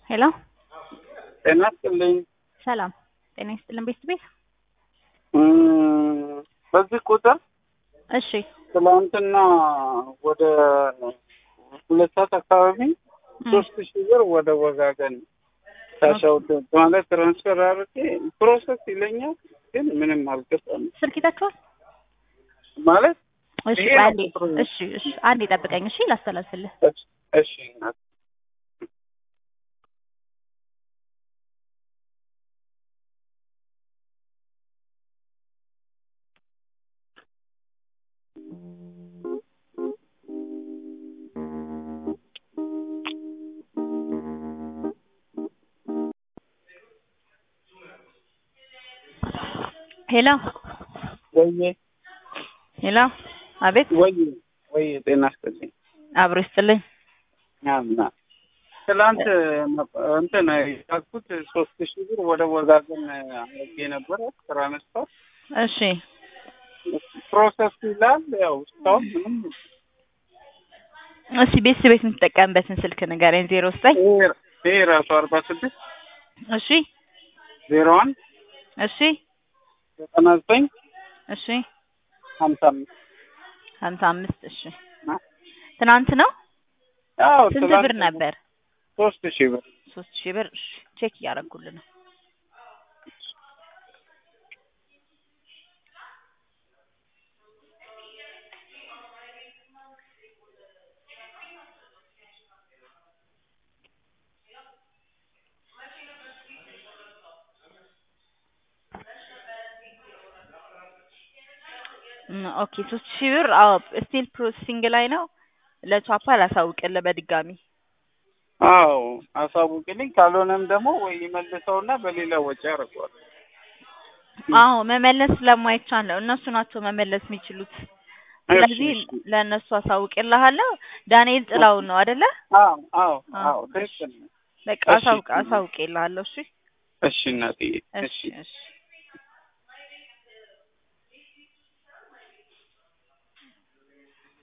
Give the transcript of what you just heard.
ሄሎ ጤና ይስጥልኝ። ሰላም ጤና ይስጥልን ቤት ቤት እም፣ በዚህ ቁጥር እሺ ትላንትና ወደ ሁለት ሰዓት አካባቢ እም፣ ሶስት ሺህ ብር ወደ ወጋገን ታሻውት ማለት ትራንስፈር አድርጌ ፕሮሰስ ይለኛል፣ ግን ምንም አልገባም ስልክ ይዛችኋል? ማለት እሺ ይሄ ነው አንዴ ቁጥሩ። እሺ እሺ አንዴ ጠብቀኝ እሺ ላስተላልፍልህ እሺ፣ እሺ እናት። ሄሎ ወይዬ ሄሎ አቤት ወይዬ ወይዬ ጤና ይስጥልኝ። አብሮ ይስጥልኝ አምና ትላንት እንትን ያልኩት ሶስት ሺህ ብር ወደ ወጋገን አድርጌ ነበረ ትራንስፈር እሺ ፕሮሰስ ይላል። ያው እስካሁን ምንም እሺ ቤት ቤት የምትጠቀምበትን ስልክ ንገረኝ ዜሮ ዘጠኝ ይሄ- ይሄ ራሱ አርባ ስድስት እሺ ዜሮ አንድ እሺ ዘጠና ዘጠኝ እሺ ሀምሳ አምስት ሀምሳ አምስት እሺ ትናንት ነው ያው ስንት ትላንት ብር ነበር ሶስት ሺህ ብር ሶስት ሺህ ብር እሺ ቼክ እያደረጉልህ ነው እም፣ ኦኬ ሶስት ሺህ ብር አዎ ስቲል ፕሮሰሲንግ ላይ ነው ለቻፓ ላሳውቅልህ በድጋሚ አዎ አሳውቅልኝ። ካልሆነም ደግሞ ወይ ይመልሰውና በሌላ ወጪ ያደርገዋል። አዎ መመለስ ስለማይቻል ነው እነሱ ናቸው መመለስ የሚችሉት ስለዚህ እሺ፣ እሺ። ለእነሱ አሳውቅልሃለሁ ዳንኤል ጥላውን ነው አይደለ አዎ አዎ አዎ፣ አዎ ትክክል ነው። በቃ እሺ። አሳውቅ አሳውቅልሃለሁ እሺ እሺ እናትዬ እሺ እሺ እሺ